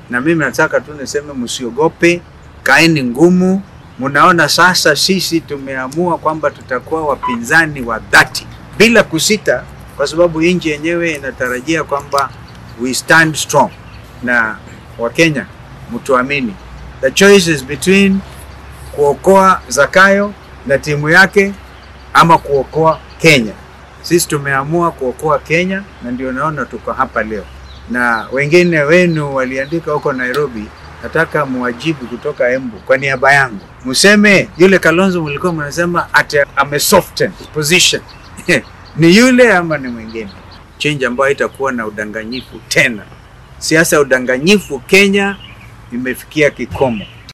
na mimi nataka tu niseme msiogope, kaeni ngumu. Mnaona sasa sisi tumeamua kwamba tutakuwa wapinzani wa dhati bila kusita, kwa sababu nchi yenyewe inatarajia kwamba we stand strong. Na Wakenya mtuamini, the choice is between kuokoa Zakayo na timu yake ama kuokoa Kenya. Sisi tumeamua kuokoa Kenya na ndio naona tuko hapa leo, na wengine wenu waliandika huko Nairobi. Nataka muwajibu kutoka Embu kwa niaba yangu, mseme yule Kalonzo mlikuwa mnasema ati ame soften position ni yule ama ni mwingine? Change ambayo itakuwa na udanganyifu tena. Siasa ya udanganyifu Kenya imefikia kikomo.